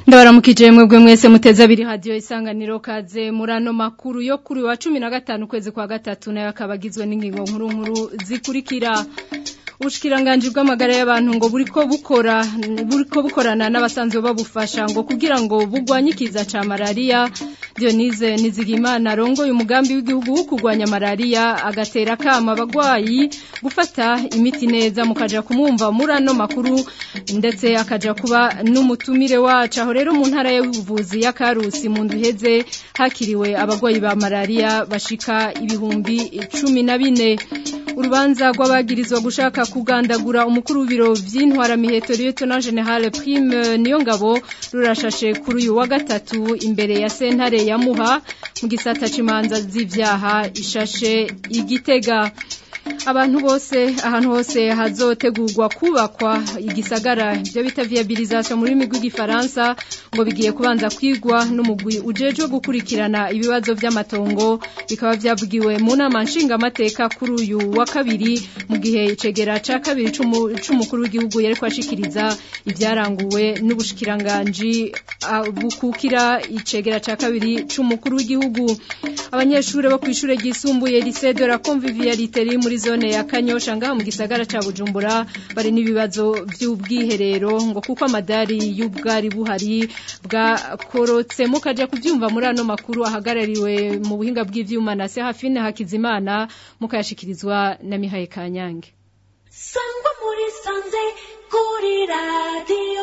ndabaramukije mwebwe mwese muteze abiri hadiyo isanganiro kaze muri ano makuru yo kuri wa cumi na gatanu ukwezi kwa gatatu nayo akaba agizwe n'ingingo nkuru nkuru zikurikira ubushikiranganje bw'amagara y'abantu ngo buriko bukora buriko bukorana n'abasanzwe babufasha ngo kugira ngo bugwanye ikiza ca malaria Dionise Nizigimana arongoye umugambi w'igihugu wo kurwanya malaria agatera kama abagwayi gufata imiti neza mukaja kumwumva muri ano makuru ndetse akaja kuba n'umutumire wacu aho rero mu ntara y'ubuvuzi ya Karusi mu nduheze hakiriwe abagwayi ba malaria bashika ibihumbi cumi na bine urubanza rw'abagirizwa gushaka kugandagura umukuru w'ibiro vy'intwara miheto Lieutenant General Prime niyo ngabo rurashashe kuri uyu wa gatatu imbere ya sentare ya Muha mu gisata cimanza z'ivyaha ishashe igitega abantu bose ahantu hose hazotegurwa kubakwa igisagara ibyo bita viabilisation muri rurimi rw'igifaransa ngo bigiye kubanza kwigwa n'umugwi ujejwe gukurikirana ibibazo by'amatongo bikaba byavugiwe mu nama nshingamateka kuri uyu wa kabiri mu gihe icegera ca kabiri c'umukuru w'igihugu yari kwashikiriza ibyaranguwe n'ubushikiranganji bukukira icegera ca kabiri c'umukuru w'igihugu abanyeshuri bo kw'ishure ryisumbuye lycée de la convivialité riri muri zone ya Kanyosha ngaha mu gisagara ca Bujumbura bari n'ibibazo by'ubwiherero ngo kuko amadari y'ubwari buhari bwakorotse mukaja kuvyumva muri ano makuru ahagarariwe mu buhinga bw'ivyuma na Serafine Hakizimana mukayashikirizwa na Mihaye Kanyange Sangwa muri sanze kuri radio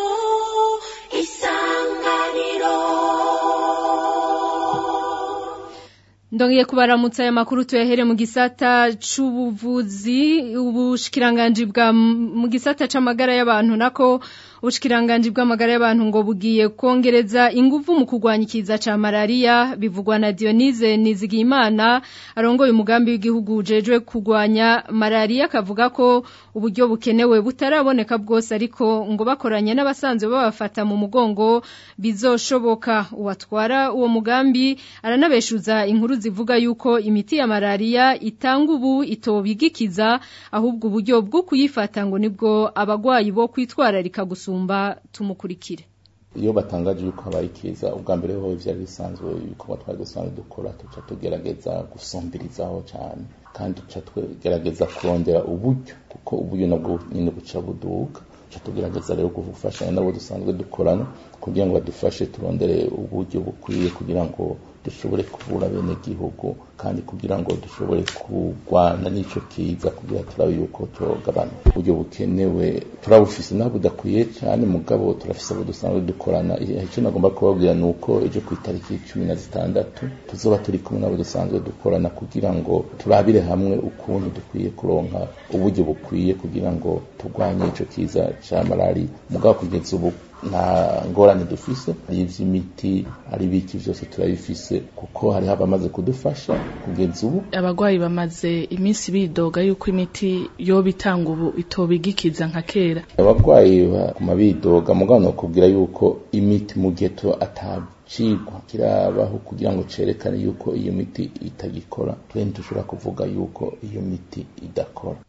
isanganiro Ndongiye kubaramutsa aya makuru tuyahere mu gisata c'ubuvuzi ubushikiranganje bwa mu gisata c'amagara y'abantu nako ubushikiranganje bw'amagara y'abantu ngo bugiye kongereza ingufu mu kurwanya ikiza ca malaria bivugwa na Dionise Nizigimana arongoye umugambi w'igihugu ujejwe kurwanya malaria akavuga ko uburyo bukenewe butaraboneka bwose ariko ngo bakoranye n'abasanzwe babafata mu mugongo bizoshoboka uwatwara uwo mugambi aranabeshuza inkuru zivuga yuko imiti ya malaria itanga ubu itobigikiza ahubwo uburyo bwo kuyifata ngo nibwo abagwayi bo kwitwararika gusumba tumukurikire iyo batangaje yuko habaye ikiza ubwa mbere ho vyari bisanzwe ibikorwa twari dusanzwe dukora tuca tugerageza gusumbirizaho cyane kandi tuca tugerageza kurondera uburyo kuko uburyo nabwo nyine buca buduka tuca tugerageza rero gufashanya nabo dusanzwe dukorana kugira ngo badufashe turondere uburyo bukwiye kugira ngo dushobore kuvura bene gihugu kandi kugira ngo dushobore kurwana n'ico kiza kugira turabe yuko tugabana uburyo bukenewe turabufise nabo budakwiye cyane mugabo turafise abo dusanzwe dukorana icyo nagomba kubabwira ni uko ejo ku itariki cumi na zitandatu tuzoba turi kumwe nabo dusanzwe dukorana kugira ngo turabire hamwe ukuntu dukwiye kuronka uburyo bukwiye kugira ngo turwanye ico kiza ca malari mugabo kugeza ubu nta ngorane dufise ari ivy'imiti ari biki vyose turabifise kuko hariho abamaze kudufasha kugeza ubu abagwayi bamaze iminsi bidoga yuko imiti yoba itanga ubu itobigikiza nka kera abagwayi baguma bidoga mugabo nokubwira yuko imiti mu gihe atacigwa kirabaho kugira ngo cerekane yuko iyo miti itagikora twe ntitushobora kuvuga yuko iyo miti idakora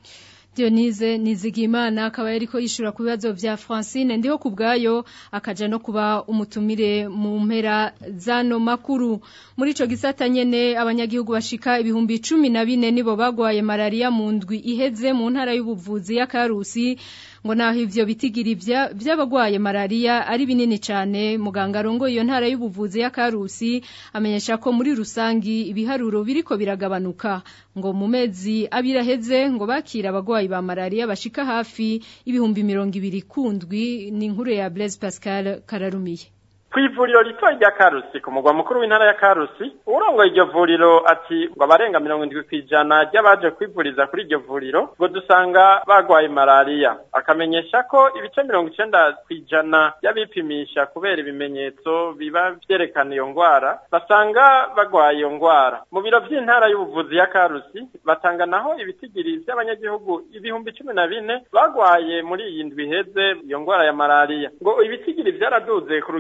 Dionise Nizigimana akaba yariko yishura ku bibazo vya Francine ndiho kubgayo akaja no kuba umutumire mu mpera zano makuru muri ico gisata nyene abanyagihugu bashika ibihumbi 14 nibo bagwaye malaria mu ndwi iheze mu ntara y'ubuvuzi ya Karusi ngo naho ivyo bitigiri vy'abagwaye malaria ari binini cane muganga rongo iyo ntara y'ubuvuzi ya Karusi amenyesha ko muri rusangi ibiharuro biriko biragabanuka ngo mu mezi abiraheze ngo bakira abagwayi ba malaria bashika hafi ibihumbi mirongo ibiri kundwi ni inkuru ya Blaise Pascal Kararumiye kw'ivuriro rito rya karusi ku mugwa mukuru w'intara ya karusi urongoye iryo vuriro ati ngo abarenga mirongo indwi kw'ijana ry'abaje kwivuriza kuri iryo vuriro ngo dusanga bagwaye malariya akamenyesha ko ibice mirongo icenda kw'ijana y'abipimisha kubera ibimenyetso biba vyerekana iyo ngwara basanga bagwaye iyo ngwara mu biro vy'intara y'ubuvuzi ya karusi batanga naho ibitigiri vy'abanyagihugu ibihumbi cumi na bine bagwaye muri iyi ndwi iheze iyo ngwara ya malariya ngo ibitigiri vyaraduze ku rugero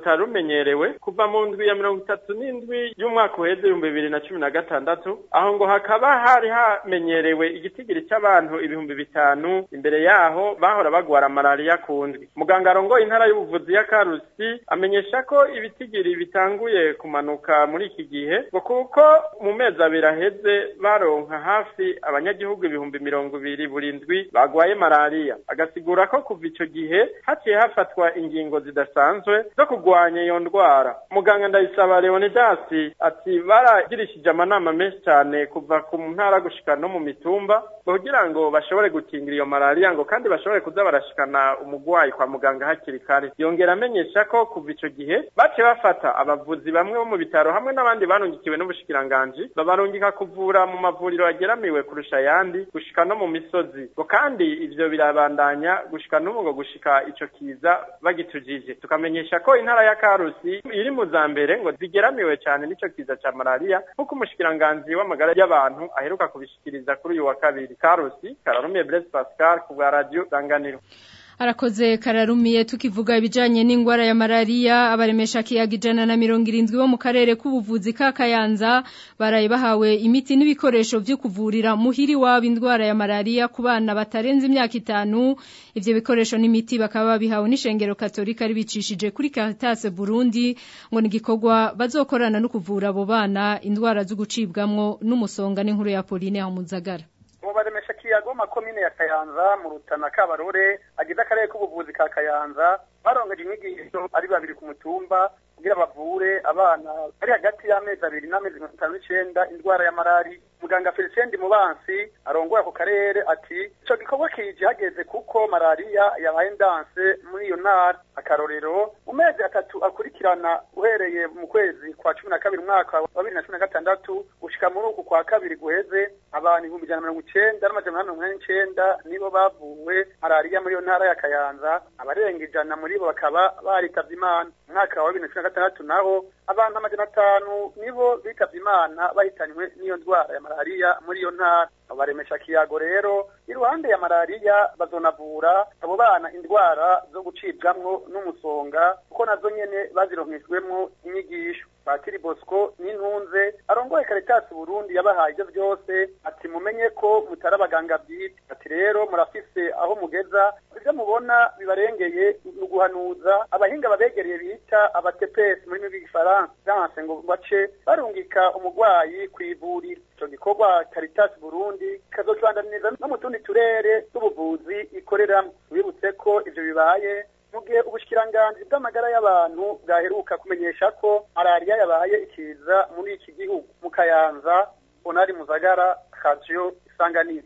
rutari rumenyerewe kuva mu ndwi ya mirongo itatu n'indwi y'umwaka uheze ibihumbi bibiri na cumi na gatandatu aho ngo hakaba hari hamenyerewe igitigiri cy'abantu ibihumbi bitanu imbere yaho bahora bagwara malariya ku ndwi muganga arongoye intara y'ubuvuzi ya karusi amenyesha ko ibitigiri bitanguye kumanuka muri iki gihe ngo kuko mu mezi abiri aheze baronka hafi abanyagihugu ibihumbi mirongo ibiri buri ndwi bagwaye malariya agasigura ko kuva ico gihe haciye hafatwa ingingo zidasanzwe zo kurwanya iyo ndwara muganga ndayisaba leonidas ati baragirishije amanama menshi cyane kuva ku ntara gushika no mu mitumba kugira ngo bashobore gukingira iyo malariya ngo kandi bashobore kuza barashikana umugwayi kwa muganga hakiri kare yongera amenyesha ko kuva ico gihe baciye bafata abavuzi bamwe bo mu bitaro hamwe n'abandi barungikiwe n'ubushikiranganji babarungika kuvura mu mavuriro ageramiwe kurusha ayandi gushika no mu misozi ngo kandi ivyo birabandanya gushika n'ubu ngo gushika ico kiza bagitujije tukamenyesha ko intara ya karusi iri mu za mbere ngo zigeramiwe cyane n'ico kiza ca malariya nk'uko umushikiranganji w'amagara y'abantu aheruka kubishikiriza kuri uyu wa kabiri karusi kararumiye blaise pascal ku bwa radio danganiro Arakoze kararumiye tukivuga ibijanye n'ingwara ya malaria abaremesha kiyaga ijana na mirongo irindwi bo mu karere k'ubuvuzi ka Kayanza baraye bahawe imiti n'ibikoresho vyo kuvurira muhiri wabo indwara ya malaria ku bana batarenze imyaka itanu ivyo bikoresho n'imiti bakaba babihawe n'ishengero katolika ribicishije kuri Caritas Burundi ngo ni gikorwa bazokorana no kuvura abo bana indwara zo gucibwamwo n'umusonga n'inkuru ya Pauline Hamuzagara baremesha kiyago makomine ya Kayanza mu Rutana Kabarore agize akarere k'ubuvuzi ka Kayanza barongeje inyigisho ari babiri ku mutumba kugira bavure abana bari hagati y'amezi abiri n'amezi mirongo itanu n'icenda indwara ya malari muganga Felicien Mubansi arongoye ako karere ati ico gikorwa kije hageze kuko malariya yabaye ndanse muri iyo ntara akarorero mu mezi atatu akurikirana uhereye mu kwezi kwa cumi na kabiri umwaka wa bibiri na cumi na gatandatu gushika muri uku kwa kabiri guheze abantu ibihumbi ijana na mirongo icenda n'amajana umunani mirongo inani n'icenda nibo bavuwe malariya muri iyo ntara ya Kayanza abarenga ijana muri bo bakaba baritavye imana umwaka wa bibiri na cumi na gatandatu naho abantu amajana atanu nibo bitavye imana bahitanywe n'iyo ndwara ya malariya muri iyo ntara baremesha kiyago rero iruhande ya malariya bazonavura abo bana indwara zo gucibwamwo n'umusonga kuko nazo nyene bazironkejwemwo inyigisho Patiri Bosco n'intunze arongoye Caritas Burundi yabahaye ivyo byose ati mumenye ko mutari abaganga bwite ati rero murafise aho mugeza ivyo mubona bibarengeye ni guhanuza abahinga babegereye bita abatepesi muri rw'igifaransa byanse ngo bace barungika umurwayi kwivurira ico gikorwa Caritas Burundi kazocandaniza no mu tundi turere tw'ubuvuzi ikoreramo wibutse ko ivyo bibaye mu gihe ubushikiranganji bw'amagara y'abantu bwaheruka kumenyesha ko malariya yabaye ikiza muri iki gihugu mu kayanza onari muzagara radio isanganiro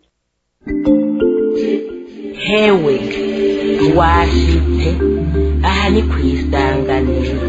hewe washitse aha ni ku isanganiro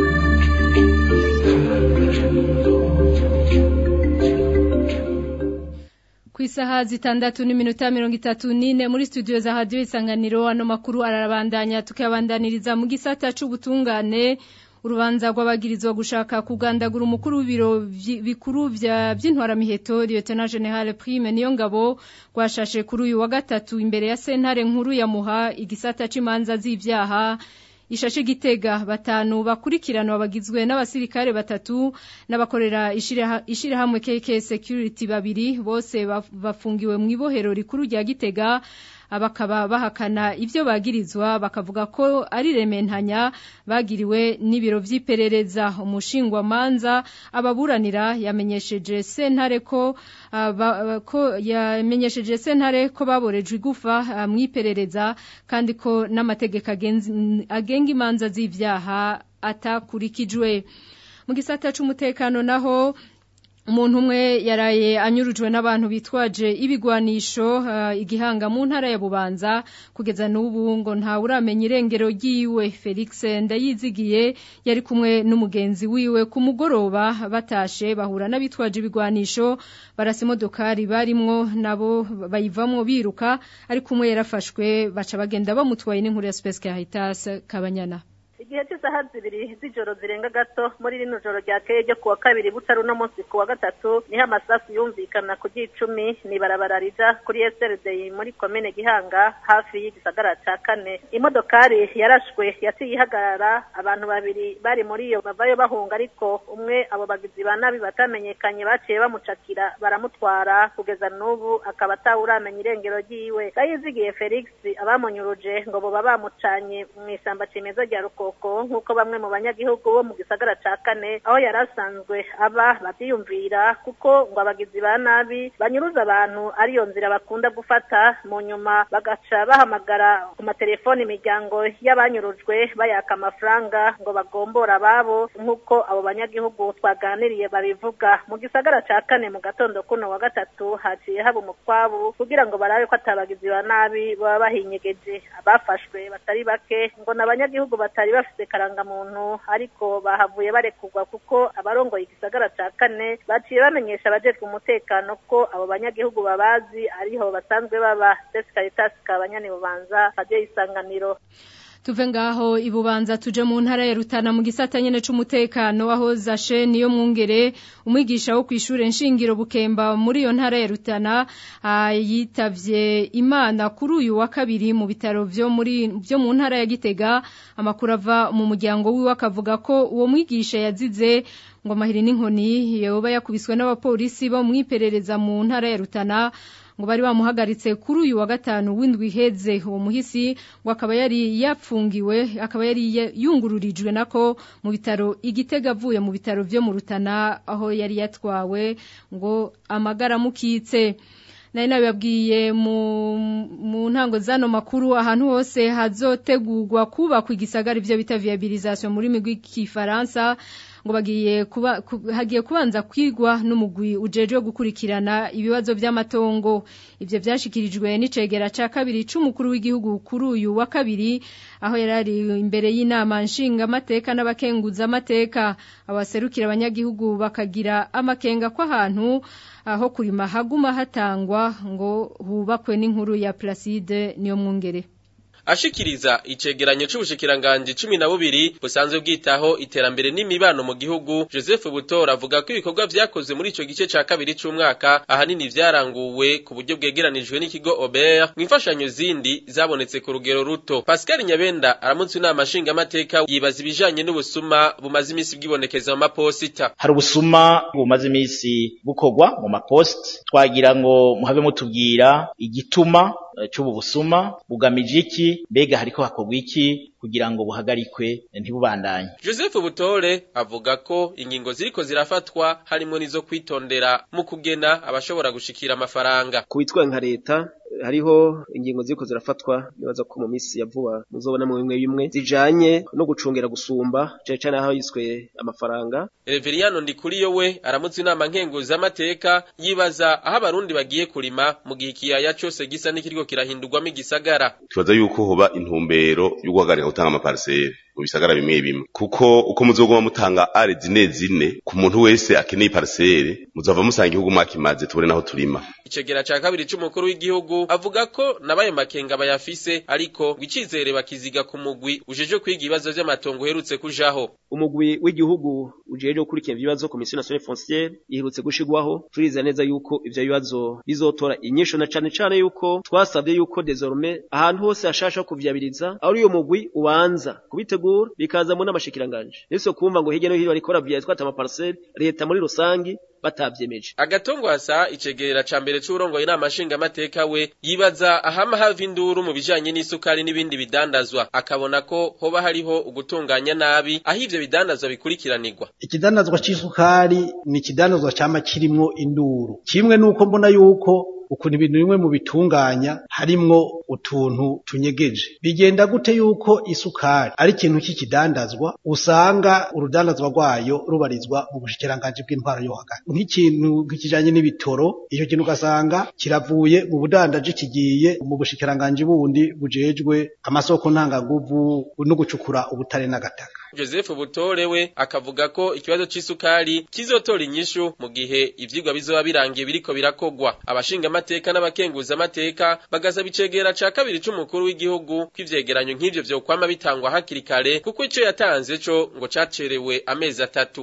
ku isaha zitandatu n'iminota mirongo itatu n'ine muri studio za radiyo isanganiro ano makuru arabandanya tukayabandaniriza mu gisata c'ubutungane urubanza rw'abagirizwa gushaka kugandagura umukuru w'ibiro bikuru by'intwaramiheto Lieutenant General Prime niyo ngabo rwashashe kuri uyu wa gatatu imbere ya sentare nkuru ya muha igisata c'imanza z'ivyaha ishashe gitega batanu bakurikiranwa bagizwe n'abasirikare batatu n'abakorera ishirahamwe KK Security babiri bose bafungiwe mu ibohero rikuru rya gitega bakaba bahakana ivyo bagirizwa bakavuga ko ari rementanya bagiriwe n'ibiro vy'iperereza umushingwa manza ababuranira yamenyesheje sentare ko uh, ko yamenyesheje sentare ko baborejwe igufa uh, mwiperereza kandi ko n'amategeko agenga imanza z'ivyaha atakurikijwe mu gisata c'umutekano naho umuntu umwe yaraye anyurujwe n'abantu bitwaje ibigwanisho uh, igihanga mu ntara ya Bubanza kugeza n'ubu ngo nta uramenya irengero ryiwe Felix ndayizigiye yari kumwe n'umugenzi wiwe ku mugoroba batashe bahura n'abitwaje ibigwanisho barasa imodokari barimwo nabo bayivamwo biruka ariko umwe yarafashwe baca bagenda bamutwaye n'inkuru ya Space Caritas Kabanyana igihe cy'isaha zibiri z'ijoro zirenga gato muri rino joro ryakeye ryo kuwa kabiri butari uno munsi kuwa gatatu niho amasasu yumvikana ku ry'icumi ni ibarabara rija kuri SRD muri komine Gihanga hafi y'igisagara ca kane imodokari yarashwe yaciye ihagarara abantu babiri bari muri iyo bavayo bahunga ariko umwe abo bagizi ba nabi batamenyekanye baciye bamucakira baramutwara kugeza n'ubu akaba atawuramenya irengero ryiwe gayizigiye Felix abamunyuruje ngo boba bamucanye mu isamba cimeza rya Rukoko nk'uko bamwe mu banyagihugu bo mu gisagara ca kane aho yari asanzwe aba bavyiyumvira kuko ngo abagizi ba nabi banyuruza abantu ariyo nzira bakunda gufata mu nyuma bagaca bahamagara ku matelefoni imiryango y'abanyurujwe bayaka amafaranga ngo bagombora ababo nk'uko abo banyagihugu twaganiriye babivuga mu gisagara ca kane mu gatondo kuno wa gatatu haciye haba umukwabu kugira ngo barabe ko atabagizi ba nabi baba bahinyegeje abafashwe batari bake ngo ni abanyagihugu batari bafite karangamuntu ariko bahavuye barekurwa kuko abarongoye igisagara ca kane baciye bamenyesha abajejwe umutekano ko abo banyagihugu babazi ariho basanzwe baba Desi Caritas Kabanyani Bubanza Radio Isanganiro tuve ngaho ibubanza tuje mu ntara ya Rutana mu gisata nyene c'umutekano aho zashe niyo mwungere umwigisha wo kwishure nshingiro bukemba muri iyo ntara ya Rutana yitavye Imana kuri uyu wa kabiri mu bitaro vyo muri vyo mu ntara ya Gitega amakuru ava mu muryango wiwe akavuga ko uwo mwigisha yazize ngo mahiri n'inkoni yoba yakubiswe n'abapolisi bo mwiperereza mu ntara ya Rutana ngo bari bamuhagaritse kuri uyu wa gatanu w'indwi iheze uwo muhisi ngo akaba yari yapfungiwe akaba yari yungururijwe nako mu bitaro igitega avuye mu bitaro vyo mu Rutana aho yari yatwawe ngo amagara mukitse nari nabibabwiye mu ntango zano makuru ahantu hose hazotegurwa kubakwa igisagara ivyo bita viabilisation muri migwi kifaransa ngo bagiye kuba hagiye kubanza kwigwa n'umugwi ujejwe gukurikirana ibibazo by'amatongo ivyo vyashikirijwe n'icegera ca kabiri c'umukuru w'igihugu kuri uyu wa kabiri aho yarari imbere y'inama nshinga amateka n'abakenguza amateka abaserukira abanyagihugu bakagira amakenga ko ahantu aho kurima haguma hatangwa ngo hubakwe n'inkuru ya Placide niyo mwungere ashikiriza icegeranyo c'ubushikiranganji cumi na bubiri busanzwe bwitaho iterambere n'imibano mu gihugu Joseph Butora avuga ko ibikorwa vyakozwe muri ico gice ca kabiri c'umwaka ahanini vyaranguwe ku buryo bwegeranijwe n'ikigo Ober mw'imfashanyo zindi zabonetse ku rugero ruto Pascal Nyabenda aramutse inama nshinga amateka yibaza ibijanye n'ubusuma bumaze imisi bwibonekeza mu maposita hari ubusuma bumaze imisi bukorwa mu mapost twagira ngo muhave mutubwira igituma c'ubu busuma bugamije iki mbega hariko hakorwa iki kugira ngo buhagarikwe ntibubandanye Joseph Butore avuga ko ingingo ziriko zirafatwa harimo nizo kwitondera mu kugena abashobora gushikira amafaranga kubitwa nka leta hariho ingingo ziriko zirafatwa nibaza ko mu misi ya vuba muzobona mu bimwe bimwe zijanye no gucungera gusumba cyane cyane aho yiswe amafaranga Reveriyano Ndikuriyo we aramutse inama nkenguza amateka yibaza aho abarundi bagiye kurima mu gihe ikiyaya cyose gisa n'ikiriko kirahindurwamo igisagara tubaza yuko hoba intumbero yo guhagarika gutanga amapariseri mu bisagara bimwe bimwe kuko uko muzoguma mutanga are zine zine ku muntu wese akeneye pariseri muzava musanga igihugu mwakimaze tubone naho turima icegera ca kabiri c'umukuru w'igihugu avuga ko nabaye makenga bayafise ariko wicizere bakiziga ku mugwi ujeje kwiga ibibazo vy'amatongo uherutse kujaho umugwi w'igihugu ujeje gukurikira ibibazo komisiyo nationale foncière iherutse gushigwaho turiza neza yuko ivyo bibazo bizotora inyisho na cane cane yuko twasabye yuko désormais ahantu hose hashasha kuvyabiriza aho uyo mugwi ubanza kubitegura bikaza mu n'amashikiranganje niso kumva ngo hirya no hino bariko baravya twata amaparcelle leta muri rusangi batavyemeje agatongwasa icegera ca mbere c'urongoye inama nshinga amateka we yibaza ahama hava induru mu bijanye n'isukari n'ibindi bidandazwa akabona ko hoba hariho ugutunganya nabi aho ivyo bidandazwa bikurikiranirwa ikidandazwa c'isukari ni ikidandazwa cama kirimwo induru kimwe nuko mbona yuko ukuntu ibintu bimwe mu bitunganya harimwo utuntu tunyegeje bigenda gute yuko isukari ari ikintu cy'ikidandazwa usanga urudandazwa rwayo rubarizwa mu bushikiranganji bw'intwaro yo hagati nk'ikintu kijanye n'ibitoro icyo kintu ugasanga kiravuye mu budandaji kigiye mu bushikiranganji bundi bujejwe amasoko ntangaguvu no gucukura ubutare n'agataka Joseph Butore we akavuga ko ikibazo c'isukari kizotora inyishu mu gihe ivyigwa bizoba birangiye biriko birakogwa abashinga amateka n'abakenguza amateka bagasaba icegera ca kabiri c'umukuru w'igihugu kw'ivyegeranyo nk'ivyo vyokwama bitangwa hakiri kare kuko ico yatanze co ngo cacerewe amezi atatu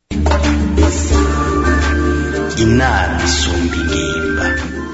inama isumba ingimba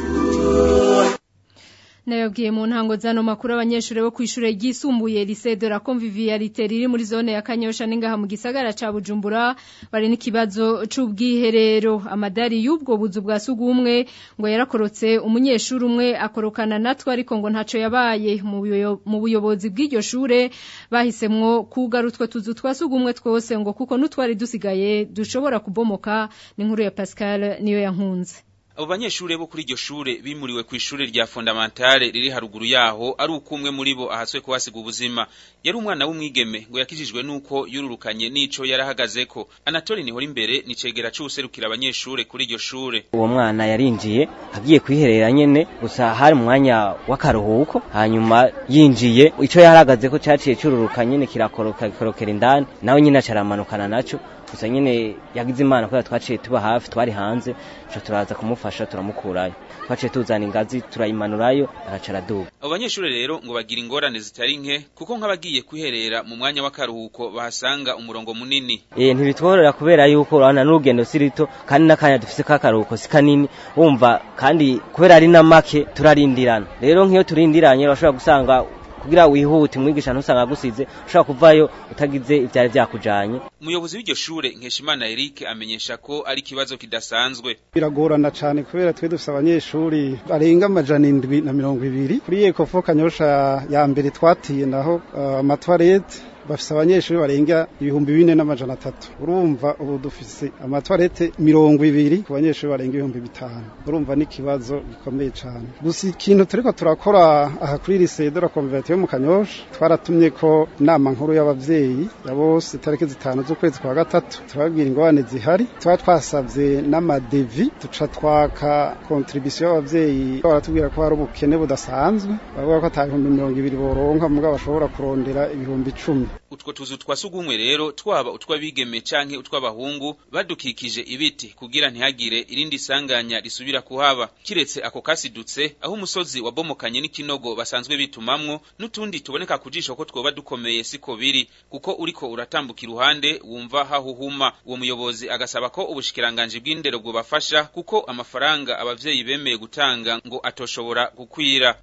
Nayabwiye mu ntango zano makuru abanyeshure bo kwishure ryisumbuye lycée de la convivialité riri muri zone ya Kanyosha ningaha mu gisagara ca Bujumbura bari n'ikibazo c'ubwiherero amadari y'ubwo buzu bwa sugumwe ngo yarakorotse umunyeshuri umwe akorokana natwe ariko ngo ntaco yabaye mu buyobozi bw'iryo shure bahisemwo kugarutwa tuzu twa sugumwe twose ngo kuko nutwari dusigaye dushobora kubomoka ni nkuru ya Pascal niyo yankunze abo banyeshure bo kuri iryo shure bimuriwe ku ishure rya fondamentale riri haruguru yaho ari uko umwe muri bo ahaswe kuhasiga ubuzima yari umwana w'umwigeme ngo yakijijwe nuko yururukanye n'ico yarahagazeko anatoli nihora imbere ni cegera c'uwuserukira abanyeshure kuri iryo shure uwo mwana yarinjiye agiye kwiherera nyene gusa hari umwanya w'akaruhuko hanyuma yinjiye ico yarahagazeko caciye cururukanye nyene kirakoroka kikorokera indani nawe nyene acaramanukana naco gusa nyene yagize imana kubera twaciye tuba hafi twari hanze co turaza kumufasha turamukurayo twaciye tuzana ingazi turayimanurayo araca araduga abo banyeshure rero ngo bagira ingorane zitari nke kuko nk'abagiye kwiherera mu mwanya w'akaruhuko bahasanga umurongo munini eh ntibitworora kubera yuko urabona n'urugendo si rito kandi n'akanya dufise k'akaruhuko si kanini wumva kandi kubera ari na make turarindirana rero nk'iyo turindiranye urashobora gusanga kugira wihute umwigisha ntusanga agusize ushobora kuvayo utagize ivyari vyakujanye umuyobozi w'iryo shure nkeshimana eric amenyesha ko ari ikibazo kidasanzwe biragorana cane kubera twe dufise abanyeshuri barenga amajana indwi na mirongo ibiri kuri ekofo kanyosha ya mbere twatiye naho amatwarete uh, bafise abanyeshuri barenga ibihumbi bine n'amajana atatu urumva ubu dufise amatwarete mirongo ibiri ku banyeshuri barenga ibihumbi bitanu urumva n'ikibazo gikomeye cane gusa ikintu turiko turakora aha kuri lycée de la convivialité yo mu kanyosha twaratumye ko inama nkuru y'abavyeyi ya bose itariki zitanu z'ukwezi kwa gatatu turababwira ingorane zihari tuba twasavye n'amadevi tuca twaka contribution y'abavyeyi baratubwira ko hari ubukene budasanzwe bavuga ko ata bihumbi mirongo ibiri boronka mugabo bashobora kurondera ibihumbi icumi utwo tuzu twa sugumwe rero twaba utw'abigeme canke utw'abahungu badukikije ibiti kugira ntihagire irindi sanganya risubira kuhaba kiretse ako kasidutse aho umusozi wabomokanye n'ikinogo basanzwe bitumamwo n'utundi tuboneka ku jisho ko twoba dukomeye siko biri kuko uriko uratambuka iruhande wumva hahuhuma uwo muyobozi agasaba ko ubushikiranganji bw'indero bwobafasha kuko amafaranga abavyeyi bemeye gutanga ngo atoshobora gukwira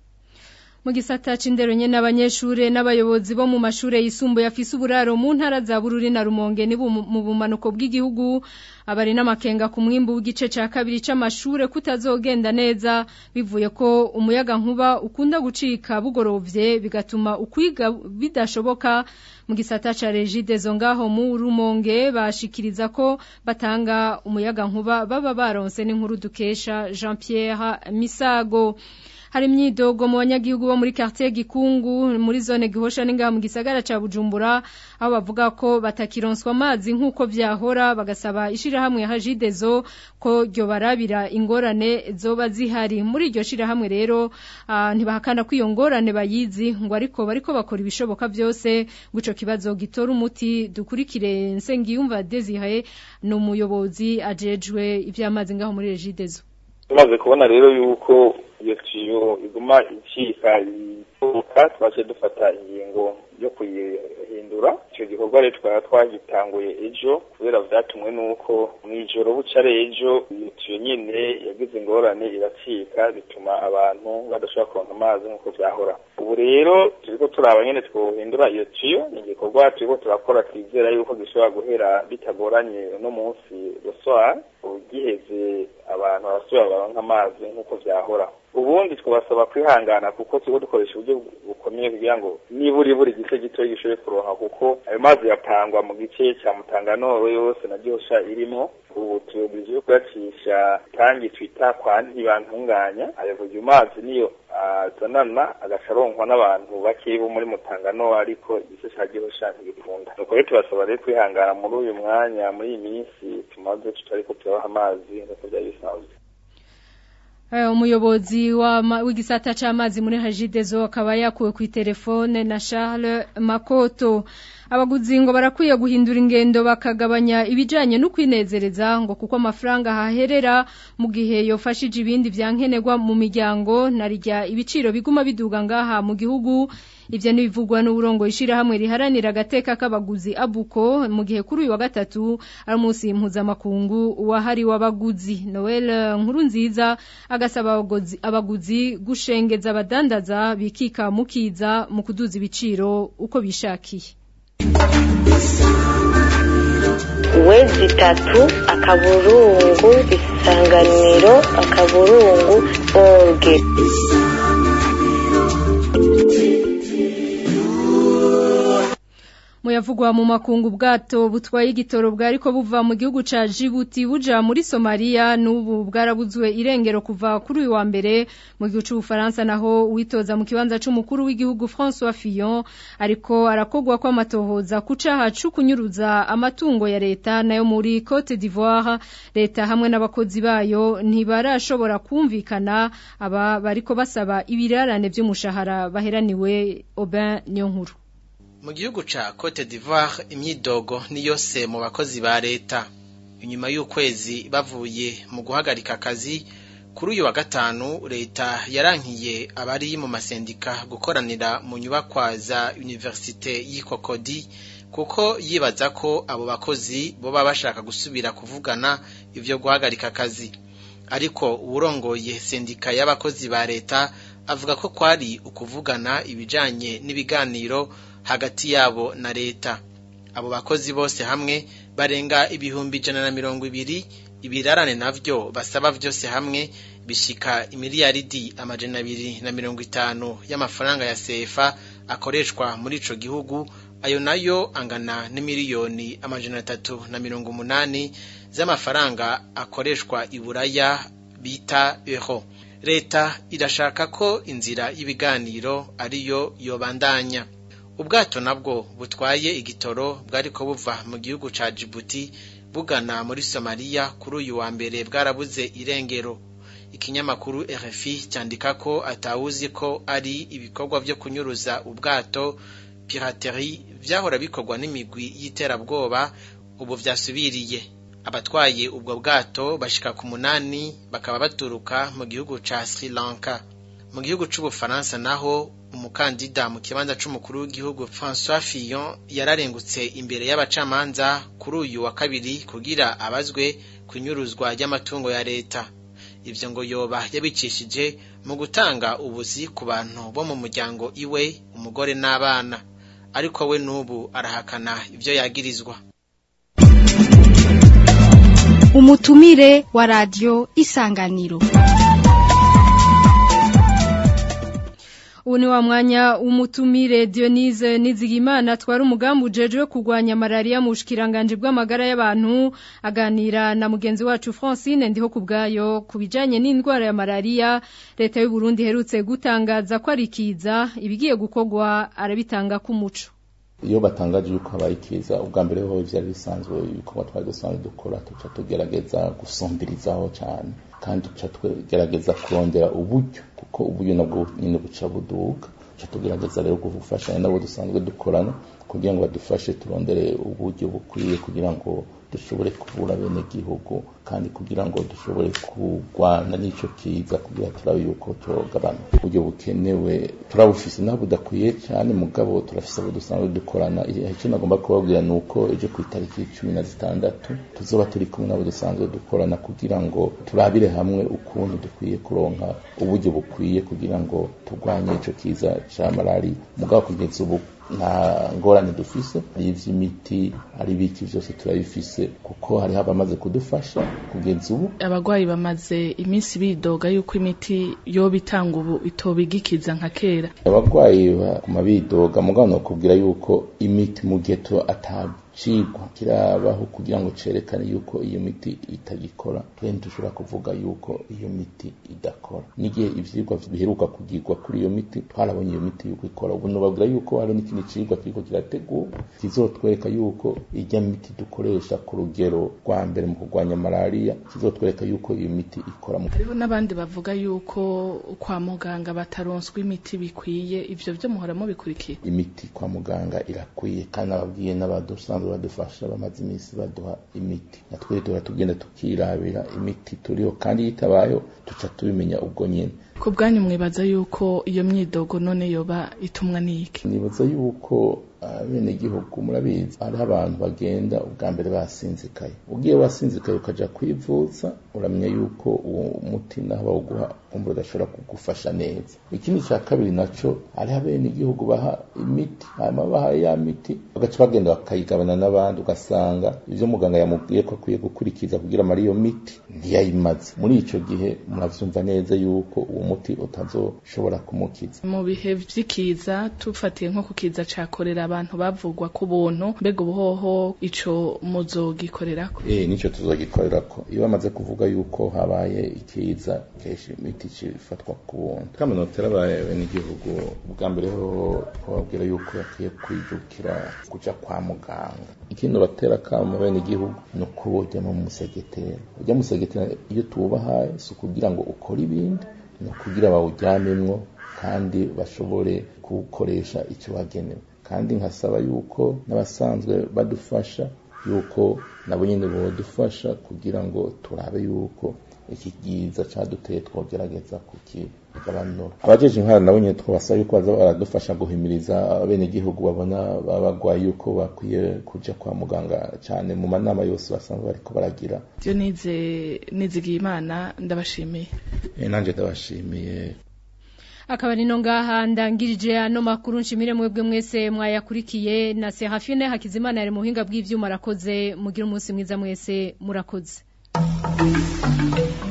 mu gisata c'indero nyene abanyeshure n'abayobozi bo mu mashure yisumbuye afise uburaro mu ntara za Bururi na Rumonge ni mu bumanuko bw'igihugu abari n'amakenga ku mwimbu w'igice ca kabiri c'amashure kutazogenda neza bivuye ko umuyaga nkuba ukunda gucika bugorovye bigatuma ukwiga bidashoboka mu gisata ca Regidezo ngaho mu Rumonge bashikiriza ko batanga umuyaga nkuba baba baronse n'inkuru dukesha Jean Pierre Misago hari imyidogo mu banyagihugu bo muri quartier Gikungu muri zone Gihosha ninga mu gisagara ca Bujumbura aho bavuga ko batakironswa amazi nkuko vyahora bagasaba ishira hamwe hajidezo ko ryo barabira ingorane zoba zihari muri iryo shira hamwe rero uh, ntibahakana ko iyo ngorane bayizi ngo ariko bariko bakora ibishoboka byose guco kibazo gitora umuti dukurikire Nsengiyumva Desire no muyobozi ajejwe ivy'amazi ngaho muri Regidezo tumaze kubona rero yuko iyo tiyo iguma icika ituruka twaje dufata ingingo yo kuyihindura icyo gikorwa rero twaba twagitanguye ejo kubera vyatumwe n'uko mw'ijoro bucare ejo iyo tiyo nyene yagize ingorane iracika bituma abantu badashobora kuronka amazi nk'uko vyahora ubu rero turiko turaba nyene twohindura iyo tiyo ni igikorwa turiko turakora twizera yuko gishobora guhera bitagoranye uno munsi roswar ugiheze abantu barasubira baronka amazi nk'uko vyahora ubundi twabasaba kwihangana kuko turiko dukoresha uburyo bukomeye kugira ngo niburi buri gice gitoya gishoboye kuronka kuko ayo mazi yapangwa mu gice ca mutanganoro yose na gihosha irimo ubu tuyobirije kuyacisha tangi twita kwa ntibantunganya ayo buryo mazi niyo azanana agaca aronkwa n'abantu bakeyi bo muri mutangano ariko igice ca gihosha ntigikunda nuko rero tubasaba rero kwihangana muri uyu mwanya muri iyi minsi tumaze tutariko turabaha amazi nk'uko vyari bisanzwe umuyobozi w'igisata c'amazi muri Hajidezo akaba yakuwe ku telefone na Charles Makoto abaguzi ngo barakwiye guhindura ingendo bakagabanya ibijanye no kwinezereza ngo kuko amafaranga haherera mu gihe yofashije ibindi vyankenerwa mu miryango narijya ibiciro biguma biduga ngaha mu gihugu ivyo nibivugwa n'uburongo ishirahamwe riharanira agateka k'abaguzi abuko mu gihe kuri uyu wa gatatu ari umunsi mpuzamakungu wahari w'abaguzi Noel nkuru nziza agasaba abaguzi, abaguzi gushengeza abadandaza bikika mukiza mu kuduza ibiciro uko bishakiye wezi itatu akaburungu isanganiro akaburungu orge muyavugwa mu makungu bwato butwaye igitoro bwariko buva mu gihugu ca Djibouti buja muri Somalia n'ubu bwarabuzwe irengero kuva kuri uyu wa mbere mu gihugu c'Ubufaransa naho witoza mu kibanza c'umukuru w'igihugu François Fillon ariko arakogwa kwa matohoza kucaha cukunyuruza amatungo ya leta nayo muri Cote d'Ivoire leta hamwe n'abakozi bayo ntibarashobora kumvikana aba bariko basaba ibirarane vy'umushahara baheraniwe Aubin Nyonkuru mu gihugu ca Cote d'Ivoire imyidogo ni yose mu bakozi ba leta inyuma y'ukwezi bavuye mu guhagarika akazi kuri uyu wa gatanu leta yarankiye abari mu masendika gukoranira mu nyubakwa za universite y'ikokodi kuko yibaza ko abo bakozi boba bashaka gusubira kuvugana ivyo guhagarika akazi ariko uwurongoye sendika y'abakozi ba leta avuga ko kwari ukuvugana ibijanye n'ibiganiro hagati yabo na leta abo bakozi bose hamwe barenga ibihumbi ijana na mirongo ibiri ibirarane navyo basaba vyose hamwe bishika imiliyaridi amajana abiri na mirongo itanu y'amafaranga ya sefa akoreshwa muri ico gihugu ayo nayo angana n'imiliyoni amajana atatu na mirongo umunani z'amafaranga akoreshwa i buraya bita euro leta irashaka ko inzira y'ibiganiro ariyo yobandanya ubwato nabwo butwaye igitoro bwariko buva mu gihugu ca Djibouti bugana muri Somalia kuri uyu wa mbere bwarabuze irengero ikinyamakuru RFI cyandika ko atawuzi ko ari ibikorwa vyo kunyuruza ubwato piraterie vyahora bikorwa n'imigwi y'iterabwoba ubu vyasubiriye abatwaye ubwo bwato bashika ku munani bakaba baturuka mu gihugu ca Sri Lanka mu gihugu c'ubufaransa naho umukandida mu kibanza c'umukuru w'igihugu François Fillon yararengutse imbere y'abacamanza kuri uyu wa kabiri kugira abazwe kunyuruzwa ry'amatungo ya leta ivyo ngo yoba yabicishije mu gutanga ubuzi ku bantu bo mu muryango iwe umugore n'abana ariko we n'ubu arahakana ivyo yagirizwa umutumire wa radio isanganiro ubu ni wa mwanya umutumire Dionise Nizigimana twari umugambi ujejwe kurwanya malaria mu bushikiranganje bw'amagara y'abantu aganira na mugenzi wacu Francine ndiho kubgayo kubijanye n'indwara ya malaria leta y'u Burundi herutse gutangaza ko arikiza ibigiye gukogwa arabitanga ku muco iyo batangaje yuko habaye ikiza ubwa mbere ho byari bisanzwe ibikorwa twari dusanzwe dukora tuca tugerageza gusumbirizaho cyane kandi tuca tugerageza kurondera uburyo kuko uburyo nabwo nyine buca buduka tuca tugerageza rero gufashanya nabo dusanzwe dukorana kugira ngo badufashe turondere uburyo bukwiye kugira ngo dushobore kuvura bene gihugu kandi kugira ngo dushobore kurwana n'ico kiza kugira turabe yuko cogabana uburyo bukenewe turabufise naho budakwiye cyane mugabo turafise abo dusanzwe dukorana icyo nagomba kubabwira ni uko ejo ku itariki cumi na zitandatu tuzoba turi kumwe n'abo dusanzwe dukorana kugira ngo turabire hamwe ukuntu dukwiye kuronka uburyo bukwiye kugira ngo turwanye ico kiza ca malari mugabo kugeza ubu nta ngorane dufise ari ivy'imiti ari biki vyose turabifise kuko hariho abamaze kudufasha kugeza ubu abagwayi bamaze iminsi bidoga yuko imiti yoba itanga ubu itobigikiza nka kera abagwayi baguma bidoga mugabo nokubwira yuko imiti mu gihe tuba atacigwa kirabaho kugira ngo cerekane yuko iyo miti itagikora kandi dushobora kuvuga yuko iyo miti idakora n'igihe ivyigwa biheruka kugirwa kuri iyo miti twarabonye iyo miti yuko ikora ubu nobabwira yuko hari n'ikindi cigwa kiriko kirategurwa kizotwereka yuko irya miti dukoresha ku rugero rwa mbere mu kurwanya malariya kizotwereka yuko iyo miti ikora mu hariho n'abandi bavuga yuko kwa muganga bataronswa imiti bikwiye ivyo vyo muhora mubikurikiye imiti kwa muganga irakwiye kandi ababwiye n'abadusanzwe badufasha bamaze iminsi baduha imiti natwe duhora tugenda tukirabira imiti turiho kandi yitabayeho tuca tubimenya ubwo nyene ku bwanyu mwibaza yuko iyo myidogo none yoba itumwa n'iki nibaza yuko bene gihugu murabizi hariho abantu bagenda ubwa mbere basinzikaye ugiye wasinzikaye ukaja kwivuza uramenya yuko uwo muti naho bawuguha umva udashobora kugufasha neza ikindi cya kabiri naco hariho abene igihugu baha imiti hanyuma bahaye ya miti bagaca bagenda bakayigabana n'abandi ugasanga ivyo muganga yamubwiye ko akwiye gukurikiza kugira amara iyo miti ntiyayimaze muri ico gihe muravyumva neza yuko uwo muti utazoshobora kumukiza mu bihe vy'ikiza tufatiye nko ku kiza ca korera abantu bavugwa ku buntu mbega ubuhoho ico muzogikorerako eh nico tuzogikorerako iyo bamaze kuvuga yuko habaye ikiza kenshi imiti cifatwa ku buntu kamanotera abaye n'igihugu bwa mbere ho twababwira yuko bakwiye kwijukira kuja kwa muganga ikindi batera kama bene igihugu ni uko bojya mu musegetera ujya musegetera iyo tuwubahaye si ukugira ngo ukore ibindi ni ukugira bawujyanemwo kandi bashobore kuwukoresha icyo wagenewe kandi nkasaba yuko n'abasanzwe badufasha yuko nabo nyine bodufasha kugira ngo turabe yuko iki giza caduteye twogerageza kukigabanura abajeje intwara nabo nyine twabasaba yuko baza baradufasha guhimiriza bene igihugu babona babagwaye yuko bakwiye kuja kwa muganga cyane mu manama yose basanzwe bariko baragira byo nize nizigiye imana ndabashimiye nanje ndabashimiye akaba nino ngaha ndangirije ano makuru nshimire mwebwe mwese mwayakurikiye na Serafine Hakizimana yari muhinga bw'ivyuma arakoze mugira umunsi mwiza mwese murakoze